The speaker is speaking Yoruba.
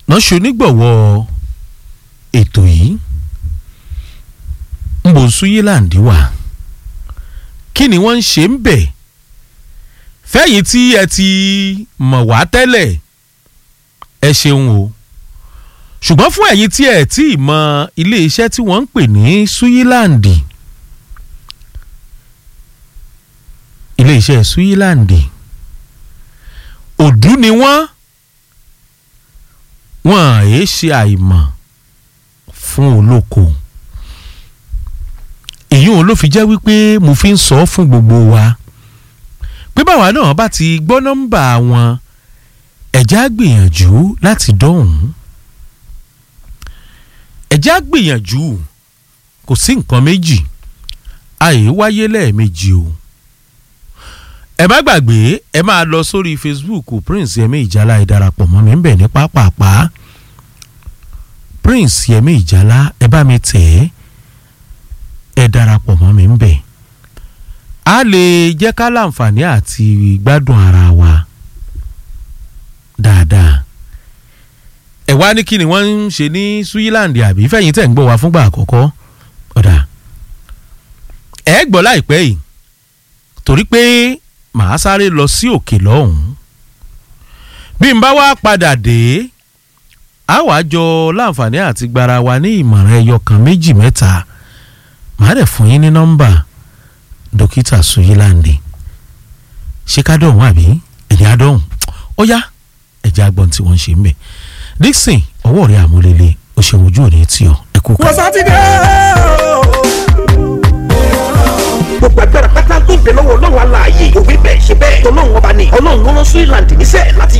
náà ṣonígbọ̀wọ́ ètò yìí ń bò Switzerland wà kí ni wọ́n ń ṣe ń bẹ̀ fẹ́yìn tí ẹ ti mọ̀ wá tẹ́lẹ̀ ẹ ṣeun o ṣùgbọ́n fún ẹ̀yin tí ẹ tí ì mọ ilé iṣẹ́ tí wọ́n ń pè ní Switzerland ilé iṣẹ́ Switzerland òdú ni wọ́n wọ́n àyè ṣe àìmọ̀ fún olóko èyí òun ló fi jẹ́ wípé mo fi ń sọ fún gbogbo wa pé báwa náà bá ti gbọ́ nọ́mbà wọn ẹ̀já gbìyànjú láti dọ́hùn ẹ̀já gbìyànjú kò sí nǹkan méjì àyè wáyé lẹ́ẹ̀mejì o ẹ má gbàgbé ẹ máa lọ sórí Facebook Prince Yẹmí Ìjálá ẹ darapọ̀ mọ́ mi ń bẹ̀ ní pápápá Prince Yẹmí Ìjálá ẹ bá mi tẹ̀ ẹ́ ẹ darapọ̀ mọ́ mi ń bẹ̀ a lè jẹ́ ká láǹfààní àti gbádùn ara wa dáadáa ẹ wá ní kí ni wọ́n ń ṣe ní Switzerland àbí fẹ̀yìn tẹ̀ ń gbọ́ wa fúngbà àkọ́kọ́ ọ̀dà ẹ gbọ́ láìpẹ́ yìí torí pé màá sáré lọ sí òkè lọ́hùn-ún bí n bá wá padà dé a wàá jọ láǹfààní àti gbara wa ní ìmọ̀ràn ẹyọ kan méjì mẹ́ta màá dẹ̀ fún yín ní nọ́mbà dókítà Switzerland ṣé ká dọ̀hún àbí ẹ̀yìn adọ́hún ó yá ẹ̀jẹ̀ agbọ̀n tí wọ́n ń ṣe ń bẹ̀ Dixon ọwọ́ rẹ̀ àmúlélẹ̀ ó ṣe ojú òní tí ọ ẹ kú ká. wọ́n sátidé gbogbo agbára pátá tó ń bẹ lọ́wọ́ ọlọ́run aláàyè òwe bẹ́ẹ̀ ṣe bẹ́ẹ̀ tọ́lọ́run ọba ni ọlọ́run ló rán Switzerland níṣẹ́ láti